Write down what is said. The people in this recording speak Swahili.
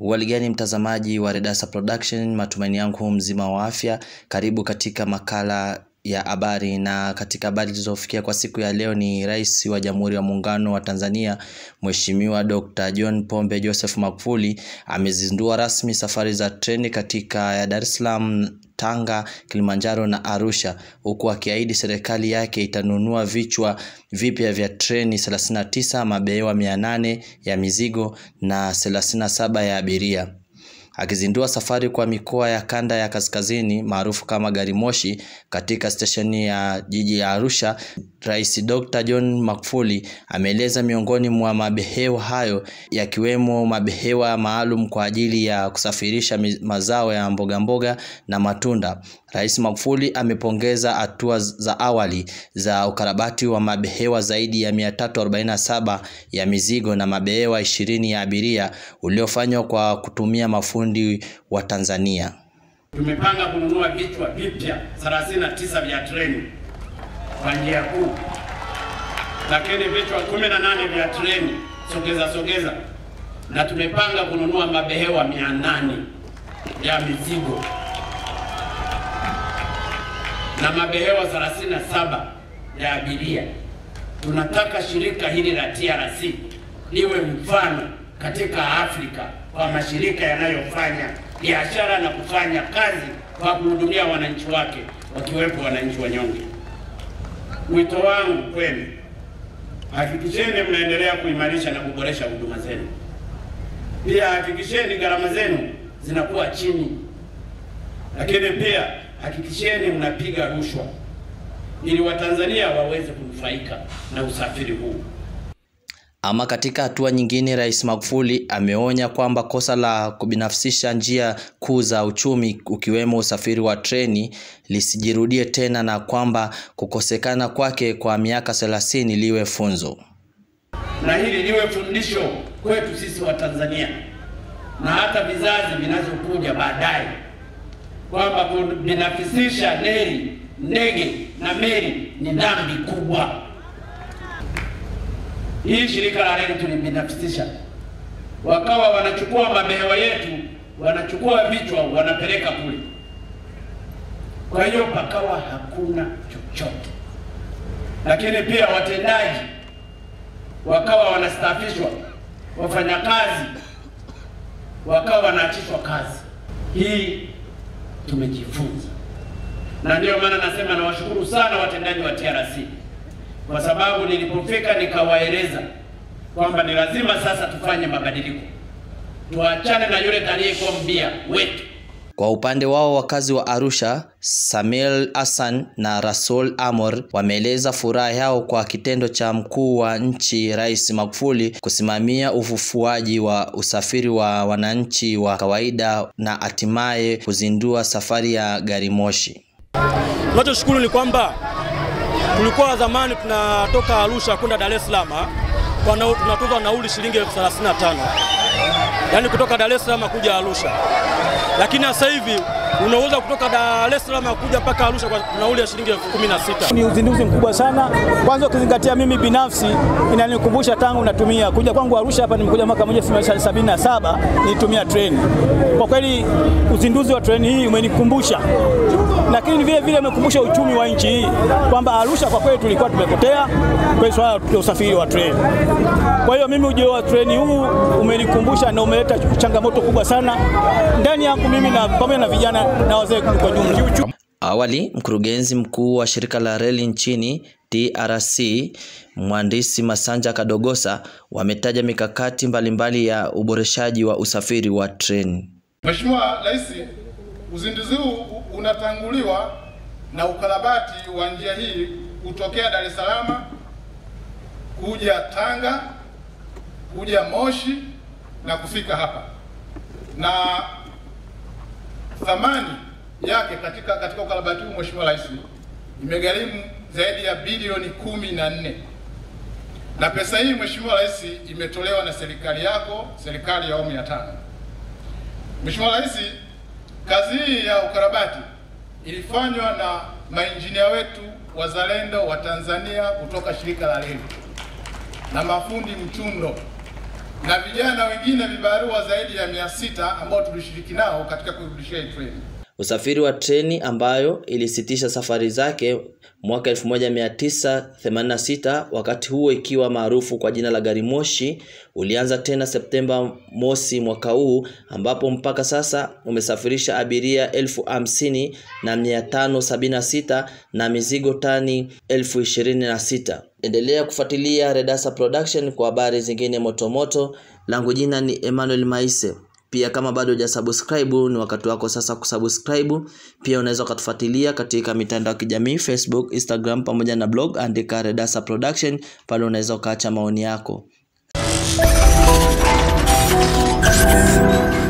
Uhaligani mtazamaji wa Redasa Production, matumaini yangu mzima wa afya. Karibu katika makala ya habari, na katika habari zilizofikia kwa siku ya leo ni Rais wa Jamhuri ya Muungano wa Tanzania Mheshimiwa Dr. John Pombe Joseph Magufuli amezindua rasmi safari za treni katika ya Dar es Salaam Tanga, Kilimanjaro na Arusha huku akiahidi serikali yake itanunua vichwa vipya vya treni 39, mabehewa 800 ya mizigo na 37 ya abiria. Akizindua safari kwa mikoa ya kanda ya kaskazini maarufu kama gari moshi katika stesheni ya jiji ya Arusha, Rais Dr. John Magufuli ameeleza miongoni mwa mabehewa hayo yakiwemo mabehewa maalum kwa ajili ya kusafirisha mazao ya mboga mboga na matunda. Rais Magufuli amepongeza hatua za awali za ukarabati wa mabehewa zaidi ya 347 ya mizigo na mabehewa ishirini ya abiria uliofanywa kwa kutumia mafundi wa Tanzania. Tumepanga kununua vichwa vipya 39 vya treni kwa njia kuu, lakini vichwa 18 vya treni sogeza sogeza, na tumepanga kununua mabehewa 800 ya mizigo na mabehewa 37 ya abiria. Tunataka shirika hili la TRC liwe mfano katika Afrika kwa mashirika yanayofanya biashara na kufanya kazi kwa kuhudumia wananchi wake wakiwepo wananchi wanyonge. Wito wangu kwenu, hakikisheni mnaendelea kuimarisha na kuboresha huduma zenu. Pia hakikisheni gharama zenu zinakuwa chini, lakini pia hakikisheni mnapiga rushwa ili Watanzania waweze kunufaika na usafiri huu. Ama katika hatua nyingine, Rais Magufuli ameonya kwamba kosa la kubinafsisha njia kuu za uchumi ukiwemo usafiri wa treni lisijirudie tena na kwamba kukosekana kwake kwa miaka 30 liwe funzo. Na hili liwe fundisho kwetu sisi wa Tanzania na hata vizazi vinazokuja baadaye kwamba kubinafsisha reli, ndege na meli ni dhambi kubwa. Hii shirika la reli tulibinafsisha, wakawa wanachukua mabehewa yetu, wanachukua vichwa, wanapeleka kule. Kwa hiyo pakawa hakuna chochote, lakini pia watendaji wakawa wanastaafishwa, wafanyakazi wakawa wanaachishwa kazi. Hii tumejifunza, na ndiyo maana nasema nawashukuru sana watendaji wa TRC kwa sababu nilipofika nikawaeleza kwamba ni lazima sasa tufanye mabadiliko, tuachane na yule aliyekuwa mbia wetu. Kwa upande wao wakazi wa Arusha, Samuel Hassan na Rasul Amor wameeleza furaha yao kwa kitendo cha mkuu wa nchi Rais Magufuli kusimamia ufufuaji wa usafiri wa wananchi wa kawaida na hatimaye kuzindua safari ya gari moshi. Tunachoshukuru ni kwamba tulikuwa zamani tunatoka Arusha kwenda Dar es Salaam tunatoza nauli shilingi elfu thelathini na tano yaani kutoka Dar es Salaam kuja Arusha, lakini sasa hivi unaweza kutoka Dar es Salaam kuja mpaka Arusha kwa nauli ya shilingi elfu kumi na sita. Ni uzinduzi mkubwa sana, kwanza ukizingatia mimi binafsi inanikumbusha tangu natumia kuja kwangu Arusha hapa, nimekuja mwaka 1977 nilitumia treni. Kwa kweli uzinduzi wa treni hii umenikumbusha lakini vile vile umekumbusha uchumi wa nchi hii kwamba Arusha kwa kweli tulikuwa tumepotea kwa swala la usafiri wa treni. Kwa hiyo mimi ujio wa treni huu umenikumbusha na umeleta changamoto kubwa sana ndani yangu mimi na pamoja na vijana na wazee kwa jumla. Awali, mkurugenzi mkuu wa shirika la reli nchini TRC mhandisi Masanja Kadogosa wametaja mikakati mbalimbali ya uboreshaji wa usafiri wa treni. Mheshimiwa Rais, uzinduzi huu unatanguliwa na ukarabati wa njia hii kutokea Dar es Salaam kuja Tanga kuja Moshi na kufika hapa, na thamani yake katika katika ukarabati huu Mheshimiwa Rais imegharimu zaidi ya bilioni kumi na nne na pesa hii Mheshimiwa Rais imetolewa na serikali yako, serikali ya awamu ya tano. Mheshimiwa Rais, kazi hii ya ukarabati ilifanywa na mainjinia wetu wazalendo wa Tanzania kutoka shirika la reli na mafundi mchundo na vijana wengine vibarua zaidi ya mia sita ambao tulishiriki nao katika kuirudishia hii treni. Usafiri wa treni ambayo ilisitisha safari zake mwaka 1986 wakati huo ikiwa maarufu kwa jina la gari moshi ulianza tena Septemba mosi mwaka huu ambapo mpaka sasa umesafirisha abiria elfu hamsini na mia tano sabini na sita na mizigo tani elfu ishirini na sita. Endelea kufuatilia Redasa Production kwa habari zingine motomoto. Langu jina ni Emmanuel Maise. Pia kama bado hujasubscribe ni wakati wako sasa kusubscribe. Pia unaweza ukatufuatilia katika mitandao ya kijamii Facebook, Instagram pamoja na blog, andika Redasa Production, pale unaweza ukaacha maoni yako.